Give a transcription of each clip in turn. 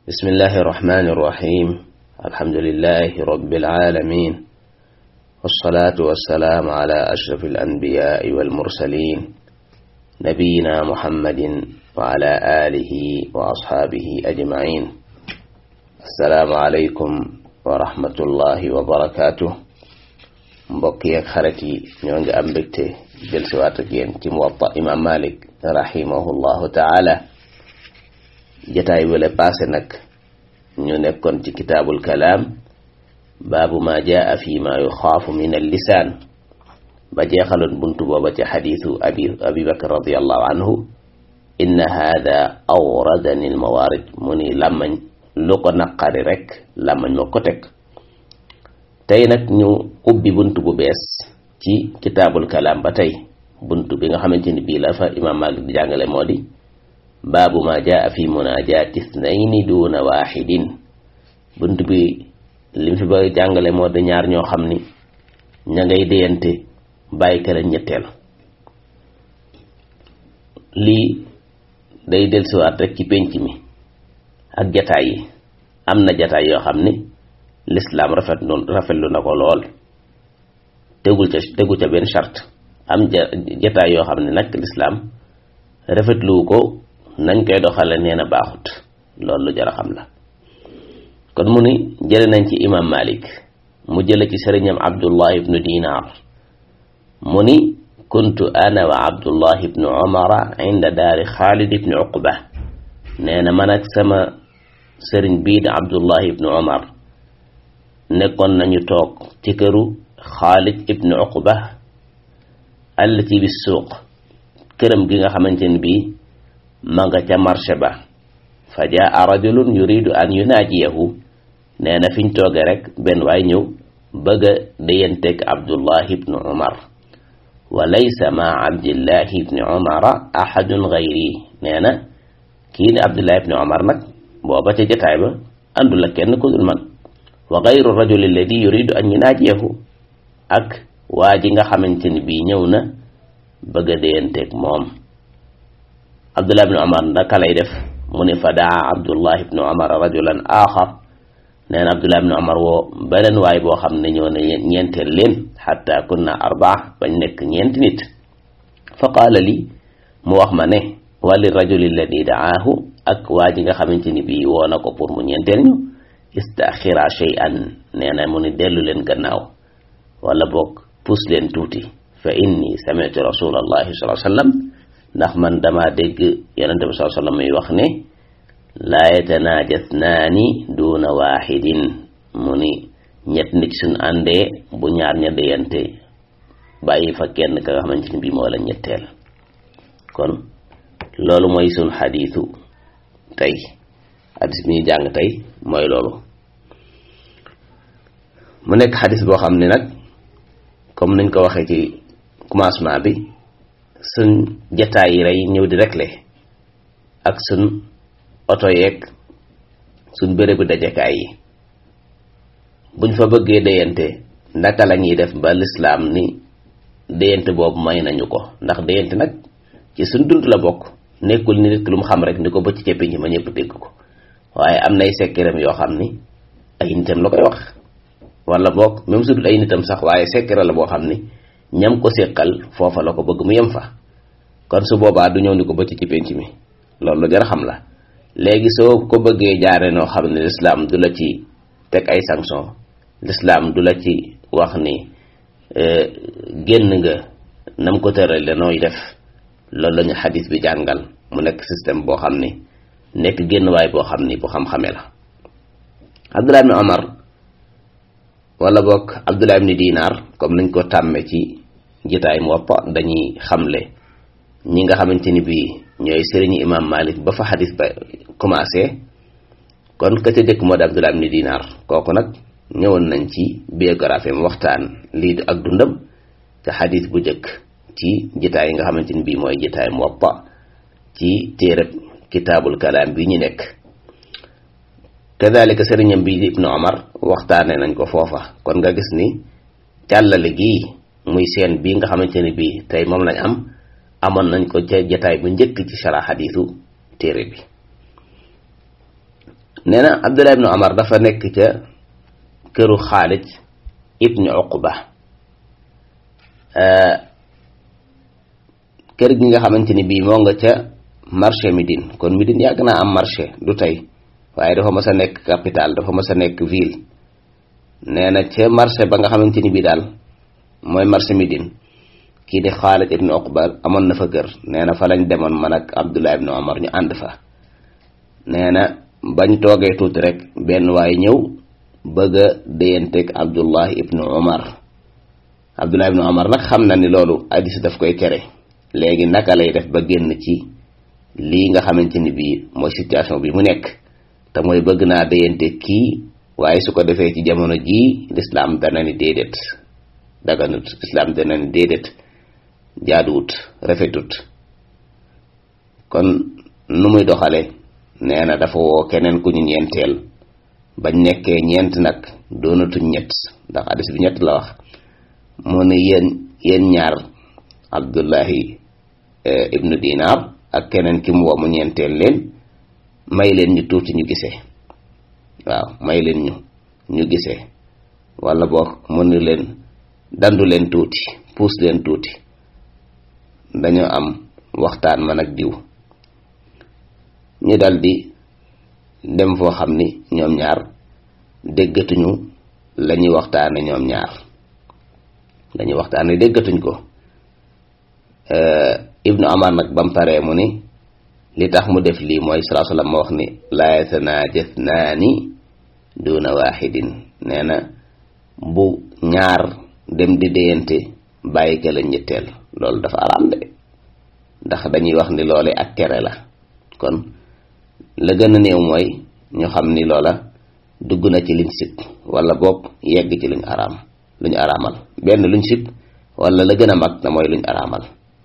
بسم الله الرحمن الرحيم الحمد لله رب العالمين والصلاة والسلام على أشرف الأنبياء والمرسلين نبينا محمد وعلى آله وأصحابه أجمعين السلام عليكم ورحمة الله وبركاته mbokk yeeg xarit yi ñoo ngi am mbégte jël si waat ak yéen ci muwatta imam malik rahimahullahu taala jataay wala passé nag ñu nekkoon ci kitaabul kalaam baabu ma jaa fi ma yuxaafu min al lisaan ba jeexaloon buntu booba ci xadiisu abi abi bakar radiallahu anhu inna haada awradani al mawaarid mu ni làmmañ lu ko naqari rek làmmañ moo ko teg tey nag ñu ubbi bunt bu bees ci kitaabul kalaam ba tey bunt bi nga xamante ni bii la fa imaam Maalik di jàngale moo di baabu ma jaa fi munaajaati ithnayni duuna waaxidin bunt bi lim fi ba jàngale moo di ñaar ñoo xam ni ña ngay déyante bàyyi kala ñetteel lii day dellusiwaat rek ci pénc mi ak jataay yi am na jataay yoo xam ni lislaam rafet rafetlu na ko lool tegul ca tegu ca benn charte am jataay yoo xam ne nag lislaam rafetluwu ko nañ koy doxale nee na baaxut loolu lu jar a xam la kon mu ni jële nañ ci imam malik mu jële ci sëriñam abdullah ibnu dinar mu ni kuntu ana wa abdullah ibnu umara inda daari xaalid ibnu uqba nee na man ak sama sëriñ bii di abdullah ibnu umar nekkoon nañu toog ci këru xaalid ibnu uqba allati bi suuq këram gi nga xamante ne bii ma nga ca marché ba fa jaa rajulun yuridu an yunaajiyahu nee na fiñ tooge rek benn waay ñëw bëgg a déyanteeg abdullahi ibnu umar wa laysa ma abdillahi ibni umara ahadun gayri nee na kii ne abdullahi ibni umar nag booba ca jataay ba àndul ak kenn ku dul man wa gayru rajul alladi yuridu an yunaajiyahu ak waa ji nga xamante ni bii ñëw na bëgg a déyanteeg moom abdullah ibnu umar naka lay def mu ne fa daa abdullah ibnu umar rajulan axar nee na abdullah ibnu umar woo beneen waay boo xam ne ñëw na ñeenteel leen xatta kunna arbaa bañ nekk ñeenti nit fa qaala li mu wax ma ne wali rajul alladi daahu ak waa ji nga xamante ni bii woo na ko pour mu ñeenteel ñu istaxira shay'an nee na mu ni dellu leen gannaaw wala boog puus leen tuuti fa inni sami'tu rasulallahi sallallahu alayhi wasallam ndax man dama dégg yonente bi sallallahu alayhi wasallam muy wax ne laa yatanajasnaani duuna waaxidin mu ni ñett nit suñ àndee bu ñaar ña déyante bàyyi fa kenn ka nga xamante ni bii moo la ñetteel kon loolu mooy suñ xadiisu tey xadis bi ñu jàng tey mooy loolu mu nekk xadis boo xam ne nag comme nañ ko waxee ci commencement bi suñ jataay yi rey ñëw di rekle ak suñ oto yeeg suñ bérébu dajekaay yi buñ fa bëggee déyante ndaka la ñuy def ba lislaam ni déyante boobu may nañu ko ndax déyante nag ci suñ dund la bokk nekkul ni nit ki lu mu xam rek ni ko bëcc ca pénc ma ñëpp dégg ko waaye am nay sekkeram yoo xam ni ay nitam la koy wax wala boog même su dul ay nitam sax waaye sekkere la boo xam ni ñam ko séqal foofa la ko bëgg mu yem fa kon su boobaa du ñëw ni ko bëcc ci pénc mi loolu lu jar xam la léegi soo ko bëggee jaare noo xam ne lislaam du la ci teg ay sanction lislaam du la ci wax ni génn nga nam ko tërale nooy def loolu la ñu xadis bi jàngal mu nekk système boo xam ni nekk génn waay boo xam ni bu xam-xame la abdullah ibni omar wala boog abdullah ibni dinar comme nañ ko tàmme ci jitaay Muwatta dañuy xamle ñi nga xamante ni bii ñooy sëriñu imam malik ba fa xadis ba commencé kon ka ca jëkk moo di abdullah ibni dinar kooku nag ñëwoon nañ ci biographie mu waxtaan lii ak dundam ca xadis bu jëkk ci jitaay yi nga xamante ni bii mooy jitaay Muwatta ci téereb kitaabul kalaam bi ñu nekk kadalika sëriñam bi ibnu omar waxtaane nañ ko foofa kon nga gis ni càllale gii muy seen bii nga xamante ni bii tey moom lañ am amoon nañ ko ca jataay bu njëkk ci shara xadiisu téere bi nee na Abdullah ibnu Omar dafa nekk ca këru Xaalid ibnu Uqba kër gi nga xamante ni bii moo nga ca marché Médine kon Médine yàgg naa am marché du tey waaye dafa mës a nekk capitale dafa mës a nekk ville nee na ca marché ba nga xamante ni bii daal mooy marché Médine kii di Xaalid ibnu Uqba amoon na fa kër nee na fa lañ demoon man ak Abdullah ibnu Omar ñu ànd fa nee na bañ toogee tuuti rek benn waaye ñëw bëgg a déyanteeg Abdullah ibnu Omar Abdullah ibnu Omar nag xam na ni loolu hadiis daf koy tere léegi naka lay def ba génn ci lii nga xamante ni bii mooy situation bi mu nekk te mooy bëgg naa déyante kii waaye su ko defee ci jamono jii lislaam dana ni déedéet daganut lislaam dana ni déedéet jaaduwut rafetut kon nu muy doxale nee na dafa woo keneen ku ñu ñeenteel bañ nekkee ñeent nag doonatuñ ñett ndax hadis bi ñett la wax mu ne yéen yéen ñaar abdullahi ibnu dinar ak keneen ki mu woo mu ñeenteel leen may leen ñu tuuti ñu gisee waaw may leen ñu ñu gisee wala boog mu ne leen dandu leen tuuti puus leen tuuti dañoo am waxtaan man ak diw ñu daldi dem foo xam ni ñoom ñaar déggatuñu la ñuy waxtaane ñoom ñaar la ñuy waxtaane déggatuñ ko ibnu amar nag bam paree mu ni li tax mu def lii mooy salaa sallam ma wax ni laa yatanaajathnaani duna waaxidin nee na bu ñaar dem di déyante bàyyi ka la ñetteel loolu dafa araam de ndax dañuy wax ni loole ak tere la kon la gën a néew mooy ñu xam ni loola dugg na ci liñ sib wala boog yegg ci luñ araam luñ araamal benn luñ sib wala la gën a mag na mooy luñ araamal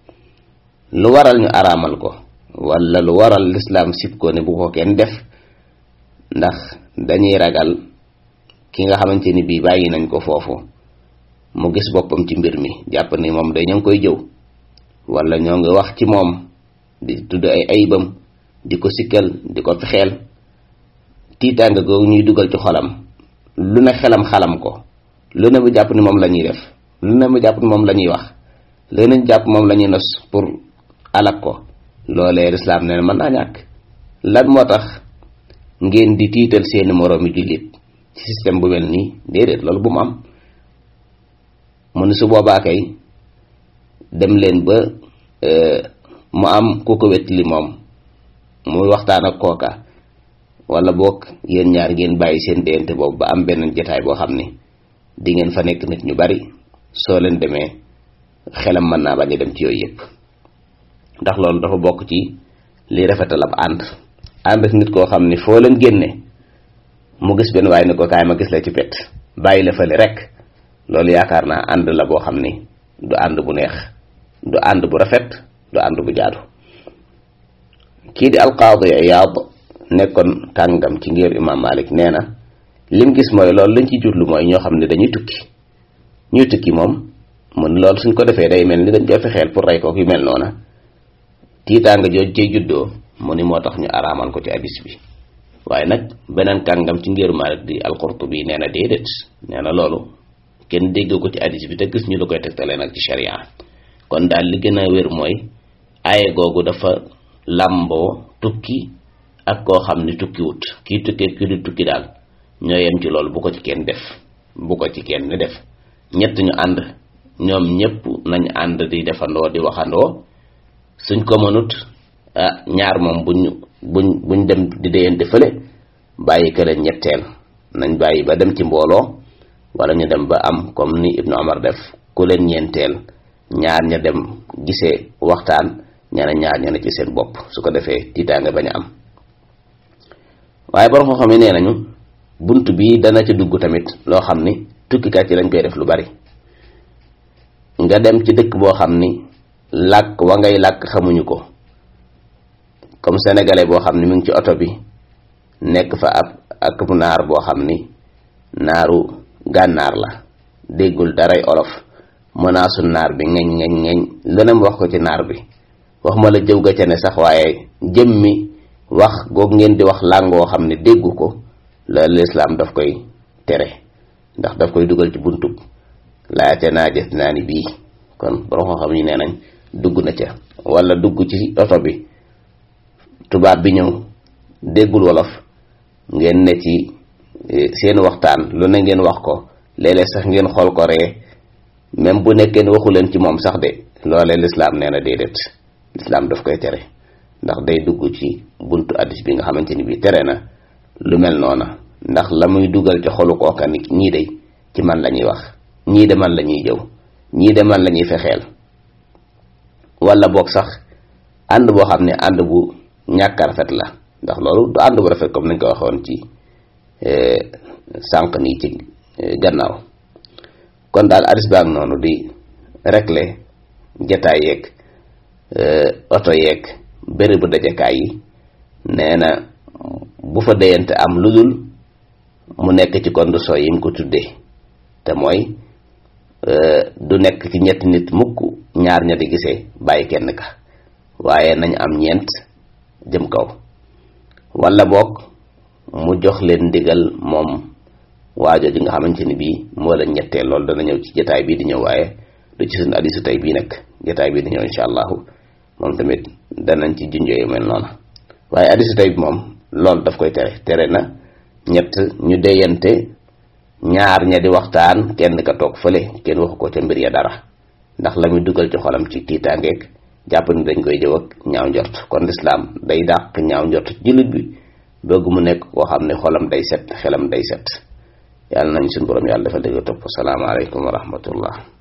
lu waral ñu araamal ko wala lu waral lislaam sib ko ne bu ko kenn def ndax dañuy ragal ki nga xamante ni bii bàyyi nañ ko foofu mu gis boppam ci mbir mi jàpp ni moom day ñoo ngi koy jëw wala ñoo ngi wax ci moom di tudd ay ayibam di ko sikkal di ko fexeel tiitaanga googu ñuy dugal ci xolam lu ne xelam xalam ko lu ne mu jàpp ni moom la ñuy def lu ne mu jàpp ni moom la ñuy wax lu ne jàpp moom la ñuy nos pour alak ko loolee lislaam ne mën naa ñàkk lan moo tax ngeen di tiital seeni moroomi jullit ci système bu mel nii déedéet loolu bu mu am mu ne su boobaa kay dem leen ba mu am ku ko wet li moom muy waxtaan ak kooka wala boog yéen ñaar ngeen bàyyi seen déyante boobu ba am benn jataay boo xam ni di ngeen fa nekk nit ñu bari soo leen demee xelam mën naa bañ a dem ci yooyu yëpp ndax loolu dafa bokk ci li rafetal ab ànd ànd ak nit koo xam ni foo leen génne mu gis benn waaye ni ko kaay ma gis la ci pet bàyyi la fële rek loolu yaakaar naa ànd la boo xam ni du ànd bu neex du ànd bu rafet du ànd bu jaadu kii di alqaadi Iyaad nekkoon kàngam ci ngir imam Malik nee na lim gis mooy loolu lañ ci jublu mooy ñoo xam ne dañuy tukki ñuy tukki moom mun loolu suñ ko defee day mel ni dañ koy fexeel pour rey ko yu mel noona tiitaanga jooj cay juddoo mu ni moo tax ñu araamal ko ci hadis bi waaye nag beneen kàngam ci ngir Malik di al-Qurtubi nee na déedéet nee na loolu kenn dégg ko ci hadis bi te gis ñu la koy tegtalee nag ci sharia kon daal li gën a wér mooy aaye googu dafa làmboo tukki ak koo xam ni tukki wut kii tukkee kii du tukki daal ñoo yem ci loolu bu ko ci kenn def bu ko ci kenn def ñett ñu ànd ñoom ñëpp nañ ànd di defandoo di waxandoo suñ ko mënut ah ñaar moom buñ buñ buñ dem di déyante fële bàyyi kële ñetteel nañ bàyyi ba dem ci mbooloo wala ñu dem ba am comme ni Ibnu Omar def ku leen ñeenteel ñaar ña dem gisee waxtaan ña ne ñaar ña ne ci seen bopp su ko defee tiitaanga bañ a am waaye borom xam-xam yi nee nañu bunt bi dana ci dugg tamit loo xam ni tukkikat yi lañ koy def lu bari nga dem ci dëkk boo xam ni làkk wa ngay làkk xamuñu ko comme sénégalais boo xam ni mu ngi ci oto bi nekk fa ab ak naar boo xam ni naaru gànnaar la déggul daray olof mënaasu naar bi ngeñ ngeñ ngeñ leneen wax ko ci naar bi wax ma la jëw ga ca ne sax waaye jëmmi wax goog ngeen di wax làngoo xam ne déggu ko la lislaam daf koy tere ndax daf koy dugal ci buntub laate naa jës naa ni bii kon borom xam yi nee nañ dugg na ca wala dugg ci oto bi tubaab bi ñëw déggul wolof ngeen ne ci seen waxtaan lu ne ngeen wax ko léeg-léeg sax ngeen xool ko ree même bu nekkee ne waxu leen ci moom sax de loolee lislaam nee na déedéet lislaam daf koy tere ndax day dugg ci buntu addis bi nga xamante ni bii tere na lu mel noona ndax la muy dugal ci xolu kooka ni ñii de ci man la ñuy wax ñii de man la ñuy jëw ñii de man la ñuy fexeel wala boog sax ànd boo xam ne ànd bu ñàkk a rafet la ndax loolu du ànd bu rafet comme nañ ko waxoon ci sànq nii ci gannaaw kon daal addis baag noonu di régler jataay yeeg oto yeeg bérébu dajakaay yi nee na bu fa déyante am lu dul mu nekk ci condition yi mu ko tuddee te mooy du nekk ci ñetti nit mukk ñaar ña di gisee bàyyi kenn ka waaye nañ am ñeent jëm kaw wala boog mu jox leen ndigal moom waajo ji nga xamante ni bii moo la ñettee loolu dana ñëw ci jataay bii di ñëw waaye du ci suñu hadiisu tey bii nag jataay bii di ñëw insha allahu moom tamit danañ ci junjoo yu mel noonu waaye hadiisu tey bi moom loolu daf koy tere tere na ñett ñu deyante ñaar ña di waxtaan kenn ka toog fële kenn waxu ko ca mbir ya dara ndax la muy dugal ci xolam ci tiitaangeeg jàpp ni dañ koy jëw ak ñaaw njort kon lislaam day dàq ñaaw njort ci jullit bi bëgg mu nekk koo xam ne xolam day set xelam day set yàlla nañ suñu borom yàlla dafa dëgg topp salaamaaleykum wa rahmatullah